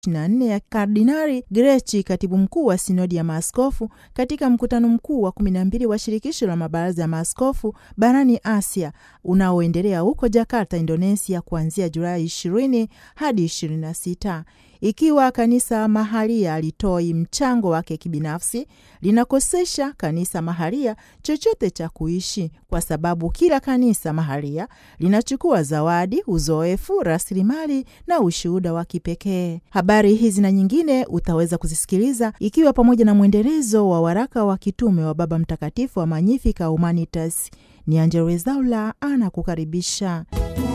24 ya Kardinari Grechi, katibu mkuu wa sinodi ya maaskofu, katika mkutano mkuu wa 12 wa shirikisho la mabaraza ya maaskofu barani Asia unaoendelea huko Jakarta, Indonesia, kuanzia Julai 20 hadi 26. Ikiwa kanisa mahalia alitoi mchango wake kibinafsi, linakosesha kanisa mahalia chochote cha kuishi, kwa sababu kila kanisa mahalia linachukua zawadi, uzoefu, rasilimali na ushuhuda wa kipekee. Habari hizi na nyingine utaweza kuzisikiliza ikiwa pamoja na mwendelezo wa waraka wa kitume wa Baba Mtakatifu wa Magnificat Humanitas. Ni Angella Rwezaula anakukaribisha.